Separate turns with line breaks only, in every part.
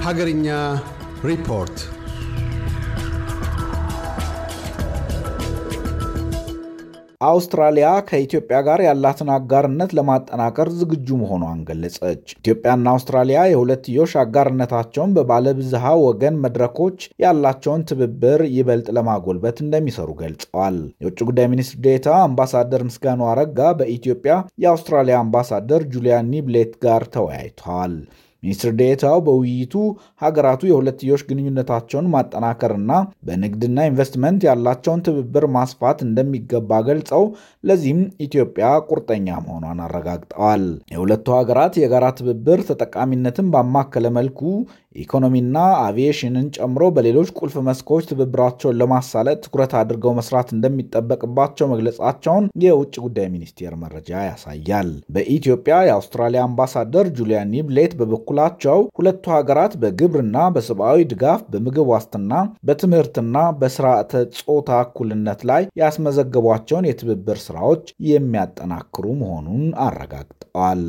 Hagarinya Report
አውስትራሊያ ከኢትዮጵያ ጋር ያላትን አጋርነት ለማጠናከር ዝግጁ መሆኗን ገለጸች። ኢትዮጵያና አውስትራሊያ የሁለትዮሽ አጋርነታቸውን በባለብዝሃ ወገን መድረኮች ያላቸውን ትብብር ይበልጥ ለማጎልበት እንደሚሰሩ ገልጸዋል። የውጭ ጉዳይ ሚኒስትር ዴታ አምባሳደር ምስጋኑ አረጋ በኢትዮጵያ የአውስትራሊያ አምባሳደር ጁሊያን ኒብሌት ጋር ተወያይተዋል። ሚኒስትር ዴታው በውይይቱ ሀገራቱ የሁለትዮሽ ግንኙነታቸውን ማጠናከርና በንግድና ኢንቨስትመንት ያላቸውን ትብብር ማስፋት እንደሚገባ ገልጸው ለዚህም ኢትዮጵያ ቁርጠኛ መሆኗን አረጋግጠዋል። የሁለቱ ሀገራት የጋራ ትብብር ተጠቃሚነትን ባማከለ መልኩ ኢኮኖሚና አቪዬሽንን ጨምሮ በሌሎች ቁልፍ መስኮች ትብብራቸውን ለማሳለጥ ትኩረት አድርገው መስራት እንደሚጠበቅባቸው መግለጻቸውን የውጭ ጉዳይ ሚኒስቴር መረጃ ያሳያል። በኢትዮጵያ የአውስትራሊያ አምባሳደር ጁሊያን ኒብሌት በበኩላቸው ሁለቱ ሀገራት በግብርና፣ በሰብአዊ ድጋፍ፣ በምግብ ዋስትና፣ በትምህርትና በስርዓተ ጾታ እኩልነት ላይ ያስመዘገቧቸውን የትብብር ስራዎች የሚያጠናክሩ መሆኑን አረጋግጠዋል።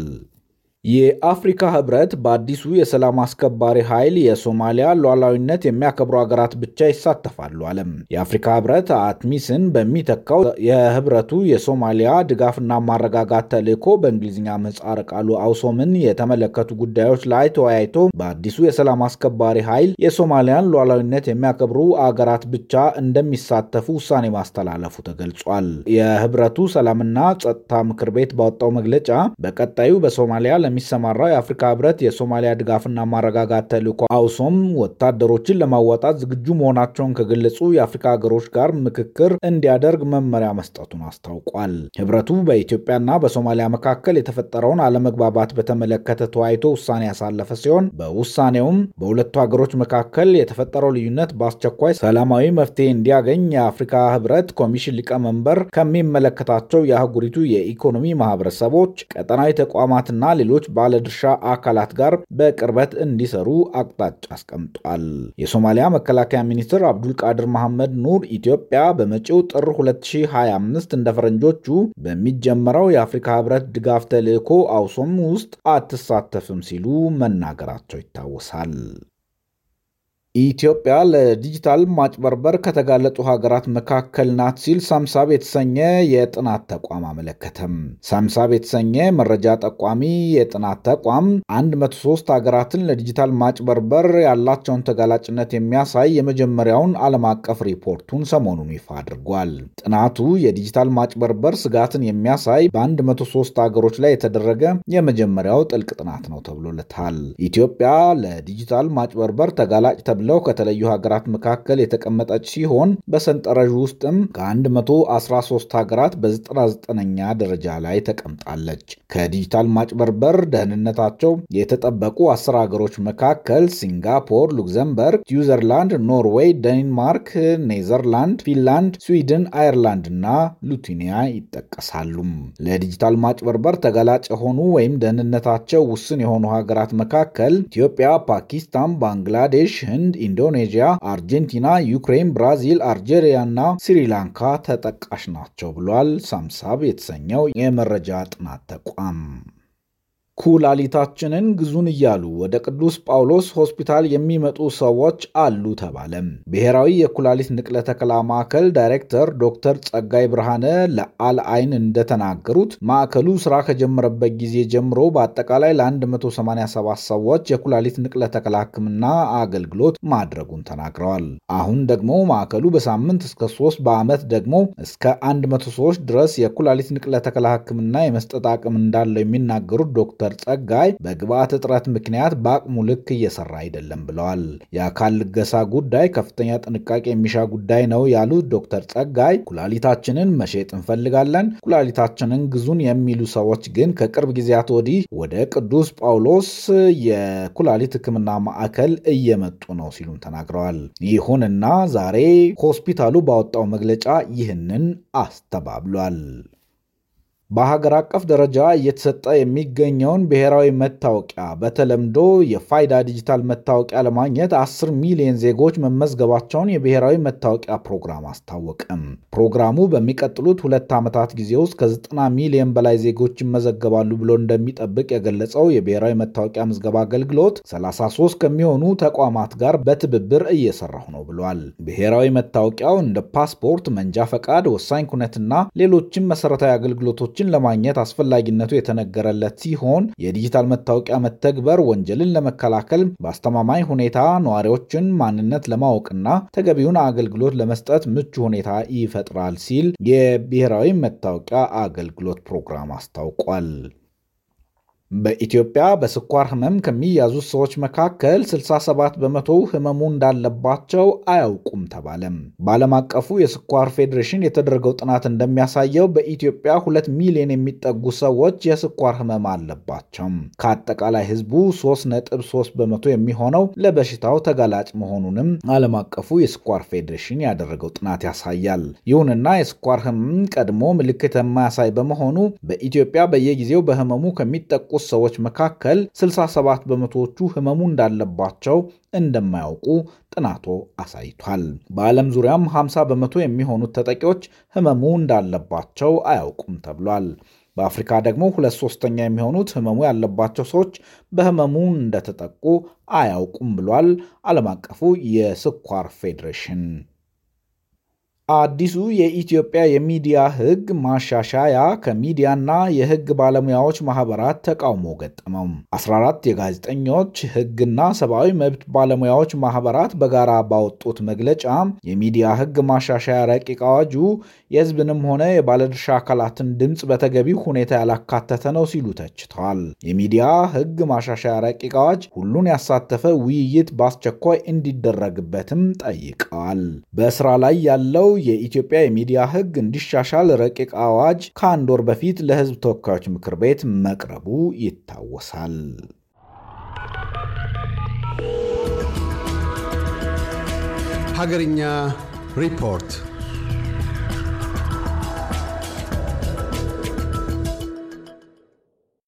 የአፍሪካ ህብረት በአዲሱ የሰላም አስከባሪ ኃይል የሶማሊያ ሉዓላዊነት የሚያከብሩ ሀገራት ብቻ ይሳተፋሉ አለም። የአፍሪካ ህብረት አትሚስን በሚተካው የህብረቱ የሶማሊያ ድጋፍና ማረጋጋት ተልዕኮ በእንግሊዝኛ ምህጻረ ቃሉ አውሶምን የተመለከቱ ጉዳዮች ላይ ተወያይቶ በአዲሱ የሰላም አስከባሪ ኃይል የሶማሊያን ሉዓላዊነት የሚያከብሩ አገራት ብቻ እንደሚሳተፉ ውሳኔ ማስተላለፉ ተገልጿል። የህብረቱ ሰላምና ጸጥታ ምክር ቤት ባወጣው መግለጫ በቀጣዩ በሶማሊያ ለሚሰማራው የአፍሪካ ህብረት የሶማሊያ ድጋፍና ማረጋጋት ተልዕኮ አውሶም ወታደሮችን ለማዋጣት ዝግጁ መሆናቸውን ከገለጹ የአፍሪካ ሀገሮች ጋር ምክክር እንዲያደርግ መመሪያ መስጠቱን አስታውቋል። ህብረቱ በኢትዮጵያና በሶማሊያ መካከል የተፈጠረውን አለመግባባት በተመለከተ ተወያይቶ ውሳኔ ያሳለፈ ሲሆን በውሳኔውም በሁለቱ ሀገሮች መካከል የተፈጠረው ልዩነት በአስቸኳይ ሰላማዊ መፍትሄ እንዲያገኝ የአፍሪካ ህብረት ኮሚሽን ሊቀመንበር ከሚመለከታቸው የአህጉሪቱ የኢኮኖሚ ማህበረሰቦች፣ ቀጠናዊ ተቋማትና ሌሎች ባለድርሻ አካላት ጋር በቅርበት እንዲሰሩ አቅጣጫ አስቀምጧል። የሶማሊያ መከላከያ ሚኒስትር አብዱልቃድር መሐመድ ኑር ኢትዮጵያ በመጪው ጥር 2025 እንደ ፈረንጆቹ በሚጀመረው የአፍሪካ ህብረት ድጋፍ ተልዕኮ አውሶም ውስጥ አትሳተፍም ሲሉ መናገራቸው ይታወሳል። ኢትዮጵያ ለዲጂታል ማጭበርበር ከተጋለጡ ሀገራት መካከል ናት ሲል ሳምሳብ የተሰኘ የጥናት ተቋም አመለከተም። ሳምሳብ የተሰኘ መረጃ ጠቋሚ የጥናት ተቋም 103 ሀገራትን ለዲጂታል ማጭበርበር ያላቸውን ተጋላጭነት የሚያሳይ የመጀመሪያውን ዓለም አቀፍ ሪፖርቱን ሰሞኑን ይፋ አድርጓል። ጥናቱ የዲጂታል ማጭበርበር ስጋትን የሚያሳይ በ103 ሀገሮች ላይ የተደረገ የመጀመሪያው ጥልቅ ጥናት ነው ተብሎለታል። ኢትዮጵያ ለዲጂታል ማጭበርበር ተጋላጭ ተብለው ከተለዩ ሀገራት መካከል የተቀመጠች ሲሆን በሰንጠረዥ ውስጥም ከ113 ሀገራት በ99ኛ ደረጃ ላይ ተቀምጣለች። ከዲጂታል ማጭበርበር ደህንነታቸው የተጠበቁ አስር ሀገሮች መካከል ሲንጋፖር፣ ሉክዘምበርግ፣ ስዊዘርላንድ፣ ኖርዌይ፣ ዴንማርክ፣ ኔዘርላንድ፣ ፊንላንድ፣ ስዊድን፣ አየርላንድ እና ሉቲኒያ ይጠቀሳሉ። ለዲጂታል ማጭበርበር ተጋላጭ የሆኑ ወይም ደህንነታቸው ውስን የሆኑ ሀገራት መካከል ኢትዮጵያ፣ ፓኪስታን፣ ባንግላዴሽ፣ ህንድ ኢንዶኔዥያ፣ አርጀንቲና፣ ዩክሬን፣ ብራዚል፣ አልጄሪያ እና ስሪላንካ ተጠቃሽ ናቸው ብሏል ሳምሳብ የተሰኘው የመረጃ ጥናት ተቋም። ኩላሊታችንን ግዙን እያሉ ወደ ቅዱስ ጳውሎስ ሆስፒታል የሚመጡ ሰዎች አሉ ተባለም። ብሔራዊ የኩላሊት ንቅለ ተከላ ማዕከል ዳይሬክተር ዶክተር ጸጋይ ብርሃነ ለአልአይን እንደተናገሩት ማዕከሉ ስራ ከጀመረበት ጊዜ ጀምሮ በአጠቃላይ ለ187 ሰዎች የኩላሊት ንቅለ ተከላ ሕክምና አገልግሎት ማድረጉን ተናግረዋል። አሁን ደግሞ ማዕከሉ በሳምንት እስከ 3 በዓመት ደግሞ እስከ 100 ሰዎች ድረስ የኩላሊት ንቅለ ተከላ ሕክምና የመስጠት አቅም እንዳለው የሚናገሩት ዶክተር ጸጋይ በግብአት እጥረት ምክንያት በአቅሙ ልክ እየሰራ አይደለም ብለዋል። የአካል ልገሳ ጉዳይ ከፍተኛ ጥንቃቄ የሚሻ ጉዳይ ነው ያሉት ዶክተር ጸጋይ ኩላሊታችንን መሸጥ እንፈልጋለን፣ ኩላሊታችንን ግዙን የሚሉ ሰዎች ግን ከቅርብ ጊዜያት ወዲህ ወደ ቅዱስ ጳውሎስ የኩላሊት ሕክምና ማዕከል እየመጡ ነው ሲሉም ተናግረዋል። ይሁንና ዛሬ ሆስፒታሉ ባወጣው መግለጫ ይህንን አስተባብሏል። በሀገር አቀፍ ደረጃ እየተሰጠ የሚገኘውን ብሔራዊ መታወቂያ በተለምዶ የፋይዳ ዲጂታል መታወቂያ ለማግኘት 10 ሚሊዮን ዜጎች መመዝገባቸውን የብሔራዊ መታወቂያ ፕሮግራም አስታወቀም። ፕሮግራሙ በሚቀጥሉት ሁለት ዓመታት ጊዜ ውስጥ ከ90 ሚሊዮን በላይ ዜጎች ይመዘገባሉ ብሎ እንደሚጠብቅ የገለጸው የብሔራዊ መታወቂያ ምዝገባ አገልግሎት 33 ከሚሆኑ ተቋማት ጋር በትብብር እየሰራሁ ነው ብሏል። ብሔራዊ መታወቂያው እንደ ፓስፖርት፣ መንጃ ፈቃድ፣ ወሳኝ ኩነትና ሌሎችም መሰረታዊ አገልግሎቶችን ለማግኘት አስፈላጊነቱ የተነገረለት ሲሆን የዲጂታል መታወቂያ መተግበር ወንጀልን ለመከላከል በአስተማማኝ ሁኔታ ነዋሪዎችን ማንነት ለማወቅና ተገቢውን አገልግሎት ለመስጠት ምቹ ሁኔታ ይፈጥራል ሲል የብሔራዊ መታወቂያ አገልግሎት ፕሮግራም አስታውቋል። በኢትዮጵያ በስኳር ህመም ከሚያዙት ሰዎች መካከል 67 በመቶ ህመሙ እንዳለባቸው አያውቁም ተባለም። በዓለም አቀፉ የስኳር ፌዴሬሽን የተደረገው ጥናት እንደሚያሳየው በኢትዮጵያ ሁለት ሚሊዮን የሚጠጉ ሰዎች የስኳር ህመም አለባቸው። ከአጠቃላይ ህዝቡ 3.3 በመቶ የሚሆነው ለበሽታው ተጋላጭ መሆኑንም ዓለም አቀፉ የስኳር ፌዴሬሽን ያደረገው ጥናት ያሳያል። ይሁንና የስኳር ህመም ቀድሞ ምልክት የማያሳይ በመሆኑ በኢትዮጵያ በየጊዜው በህመሙ ከሚጠቁ ሰዎች መካከል 67 በመቶዎቹ ህመሙ እንዳለባቸው እንደማያውቁ ጥናቱ አሳይቷል። በዓለም ዙሪያም 50 በመቶ የሚሆኑት ተጠቂዎች ህመሙ እንዳለባቸው አያውቁም ተብሏል። በአፍሪካ ደግሞ ሁለት ሶስተኛ የሚሆኑት ህመሙ ያለባቸው ሰዎች በህመሙ እንደተጠቁ አያውቁም ብሏል ዓለም አቀፉ የስኳር ፌዴሬሽን። አዲሱ የኢትዮጵያ የሚዲያ ህግ ማሻሻያ ከሚዲያና የህግ ባለሙያዎች ማህበራት ተቃውሞ ገጠመው። 14 የጋዜጠኞች ህግና ሰብአዊ መብት ባለሙያዎች ማህበራት በጋራ ባወጡት መግለጫ የሚዲያ ህግ ማሻሻያ ረቂቅ አዋጁ የህዝብንም ሆነ የባለድርሻ አካላትን ድምፅ በተገቢው ሁኔታ ያላካተተ ነው ሲሉ ተችተዋል። የሚዲያ ህግ ማሻሻያ ረቂቅ አዋጅ ሁሉን ያሳተፈ ውይይት በአስቸኳይ እንዲደረግበትም ጠይቀዋል። በስራ ላይ ያለው የኢትዮጵያ የሚዲያ ህግ እንዲሻሻል ረቂቅ አዋጅ ከአንድ ወር በፊት ለህዝብ ተወካዮች ምክር ቤት መቅረቡ ይታወሳል።
ሀገርኛ ሪፖርት